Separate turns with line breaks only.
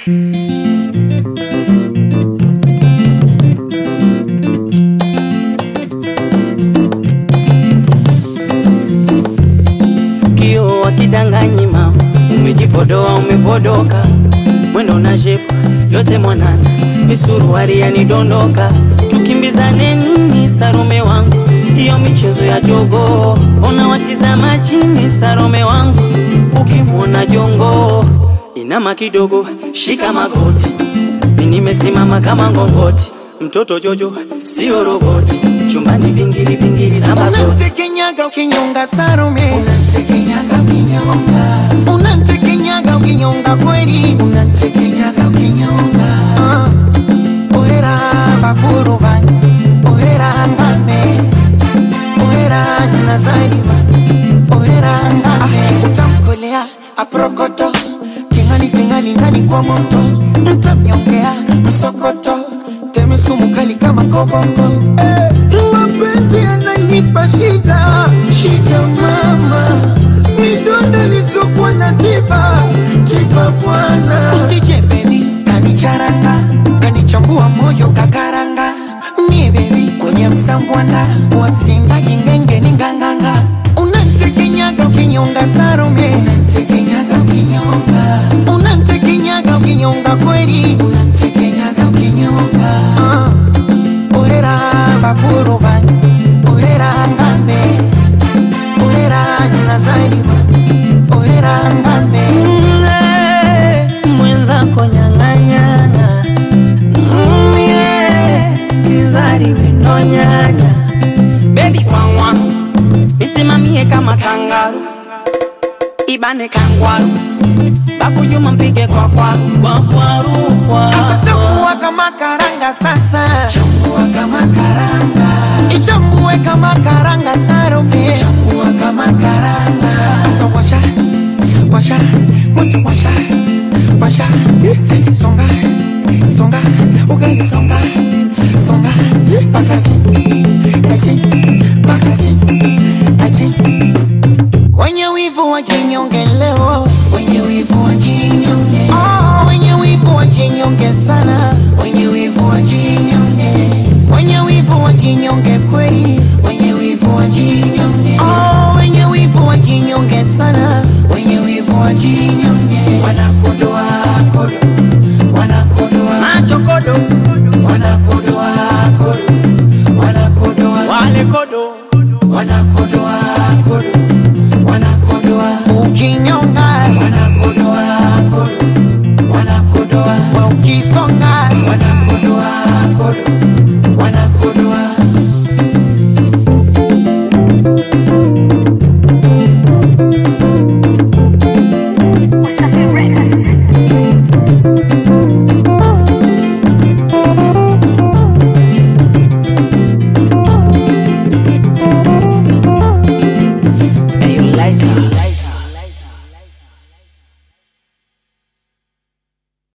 Kio wakidanganyi mama, umejipodoa umepodoka, mwendo na shepu yote mwanana, misuruari yanidondoka, tukimbizane nini Sarome wangu, hiyo michezo ya jogo, ona watizama chini Sarome wangu, ukimwona jongo inama kidogo, shika magoti, mi nimesimama kama ngongoti, mtoto Jojo sio roboti, chumbani pingili pingili namba zote
Unamtekenyaga ukinyonga Salome,
Unamtekenyaga ukinyonga,
unamtekenyaga ukinyonga kweli,
unamtekenyaga ukinyonga,
Ah, orera bakuru banyu, orera ngame, orera nazarima, orera ngame, utamkolea aprokoto, tingali tingali ndani kwa moto, mtamnyongea msokoto, teme sumu kali kama koboko. Eh, mapenzi yananipa shida, shida mama, midonda lisokuwa na tiba, tiba bwana. Usije baby, kanicharanga, kanichambua moyo kakaranga, ni baby kwenye msambwanda, wasinga jingenge ni nganganga, unantekenyaga ukinyonga Salome,
unamtekenyaga ukinyonga,
unantekenyaga ukinyonga kweli,
unamtekenyaga ukinyonga,
Ah, orera bakuru banyu, orera ngambe, orera nazarima, orera ngambe.
Mm, mwenzako nyang'anyana Mm, yeah, kizari wino nyanya bebi kwangwaru misimamie kama kangaru ibane kangwaru bakujuma mpige kwa kwaru kwa kwaru kwa
Sasa chambua kama karanga sasa,
chambua kama karanga,
ichambue kama karanga Salome,
chambua kama karanga,
sasa washa washa moto washa washa songa songa ugali songa songa pakazi aji pakazi aji wenye wivu wajinyonge leo
wenye wivu wajinyonge,
oh, wenye wivu wajinyonge sana
wenye wivu wajinyonge,
wenye wivu wajinyonge kweli
wenye wivu wajinyonge,
oh, wenye wivu wajinyonge sana
wenye wivu wajinyonge, wanakodoa